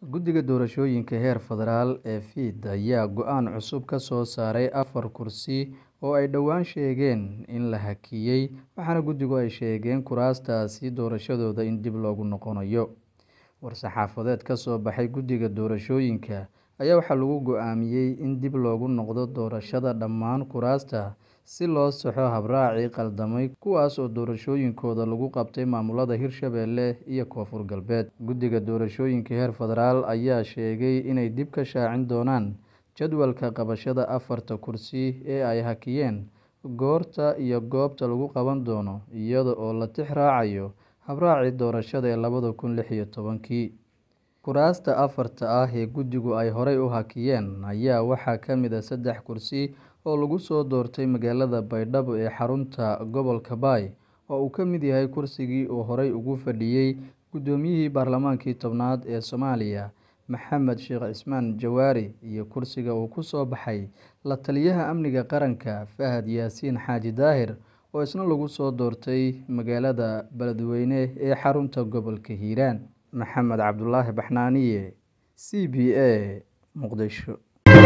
Guddiga Doorashooyinka heer federaal ee FID ayaa go'aan cusub ka soo saaray afar kursi oo ay dhowaan sheegeen in la hakiyay, waxaana guddigu ay sheegeen kuraastaasi doorashadooda in dib loogu noqonayo. War-saxaafadeed ka soo baxay Guddiga Doorashooyinka ayaa waxaa lagu go'aamiyay in dib loogu noqdo doorashada dhammaan kuraasta si loo saxo habraacii khaldamay kuwaas oo doorashooyinkooda lagu qabtay maamulada Hirshabelle iyo Koonfur Galbeed. Guddiga Doorashooyinka heer federaal ayaa sheegay inay dib ka shaacin doonaan jadwalka qabashada afarta kursi ee ay hakiyeen, goorta iyo goobta lagu qaban doono, iyada oo la tix raacayo habraacii doorashada ee labada kun lix iyo tobankii. Kuraasta afarta ah ee guddigu ay horay u hakiyeen ayaa waxaa ka mid ah saddex kursi oo lagu soo doortay magaalada Baydhabo ee xarunta gobolka Bay, oo uu ka mid yahay kursigii uu horay ugu fadhiyay Guddoomiyihii Baarlamaankii tobnaad ee Soomaaliya Maxamed Sheekh Cismaan Jawaari, iyo kursiga uu ku soo baxay La-taliyaha Amniga Qaranka Fahad Yaasiin Xaaji Daahir oo isna lagu soo doortay magaalada Beledweyne ee xarunta gobolka Hiiraan. Maxamed Cabdulaahi Baxnaaniye, C B A, Muqdisho.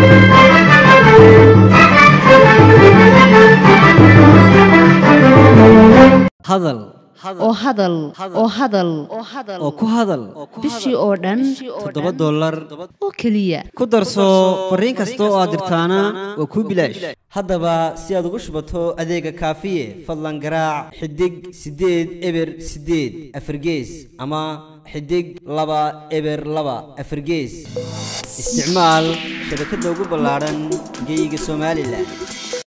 hadal oo hadal oo hadal oo ku hadal bishii oo dhan toddoba dollar oo keliya ku darso fariin kasta oo aad dirtaana waa kuu bilaash haddaba si aad ugu shubato adeega kaafiye fadlan garaac xidig siddeed eber siddeed afargees ama xidig laba eber laba afargees isticmaal shabakadda ugu ballaadhan geyga somalilan